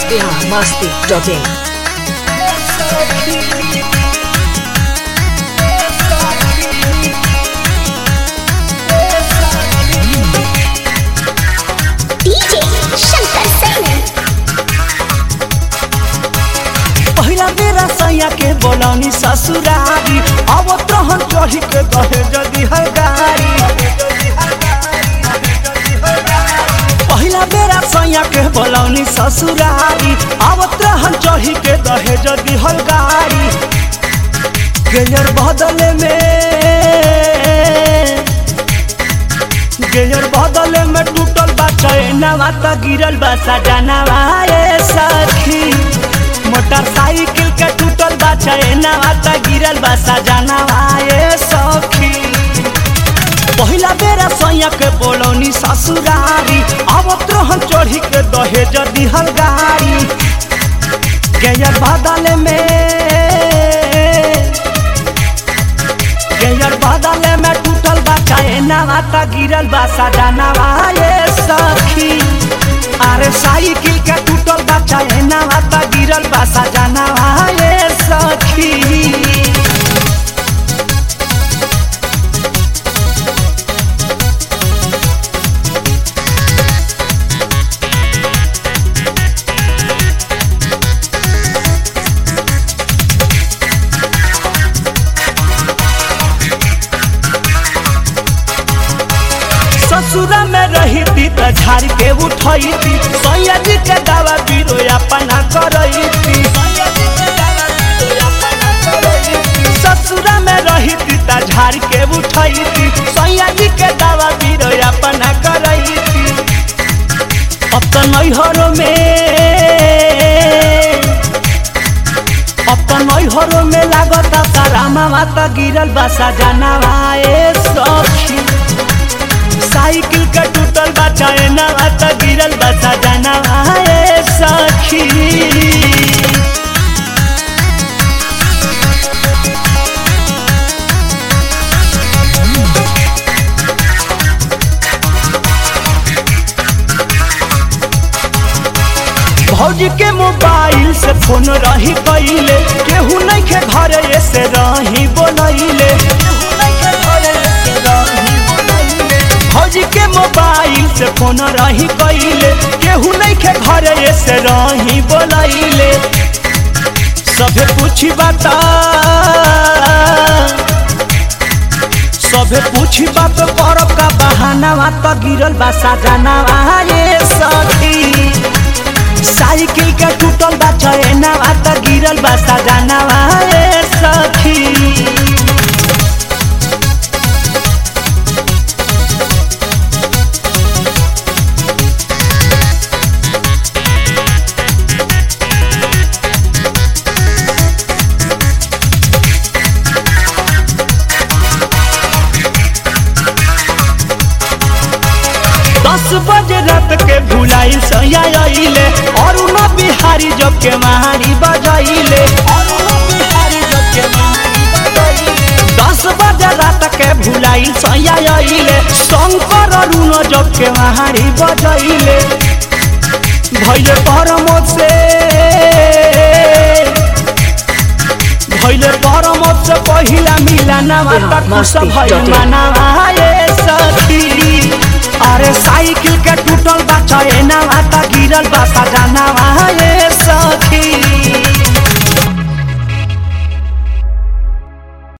biharmasti.in DJ Shankar Singh. पहिला बेरा सैया के बोलौनी ससुरारी अब तहन चढ़ी के दहे जदी है गाड़ी पहिला बेरा सैया के बोलौनी ससुरारी अब तहन चढ़ी के दहे जदी है गाड़ी गेयर बदले में गेयर बदले में टूटल बा चैनवा त गिरल बा सजनवा ए सखी मोटरसाइकिल के टूटल बा चैनवा त गिरल बा सजनवा ए सखी पहिला बेरा सैया के बोलौनी ससुरारी अब त्रोहन चढ़ी के दहेज दिहल गाड़ी गेयर बदले में गेयर बदले में टूटल बा चैनवा त गिरल बा सजनवा ए सखी अरे साइकिल के टूटल बा चैनवा त गिरल बा सजनवा ए सखी ससुरा में रही थी त झाड़ के उठई थी सैया जी के दावा बीरो अपना करई थी ससुरा में रही थी त झाड़ के उठई थी सैया जी के दावा बीरो अपना करई थी अब तो नैहरों में अब तो नैहरों में लागत तारा मामा त गिरल बा सजनवा ए सखी साइकिल का टूटल बा चैनवा त गिरल बा सजनवा ए सखी भौजी के मोबाइल से फोन रही कैले केहू नहीं के घर से रही बोलैले भौजी के मोबाइल से फोन रही कैले केहू नहीं के घर से रही बोलैले सभे पूछी बता सभे पूछी बात करब का बहाना त गिरल बा सजनवा ये सखी साइकिल के टूटल बा चैनवा त गिरल बा सजनवा ए सखी दस बजे रात के भुलाई सैया अइले और उन बिहारी जब के महारी बजाइले दस बजे रात के भुलाई सैया अइले शंकर अरुण जब के महारी बजाइले भैले परमोद से भैले परमोद से पहिला मिलनवा त खुश भइल मनवा ए सखी अरे साइकिल के टूटल बा चैनवा त गिर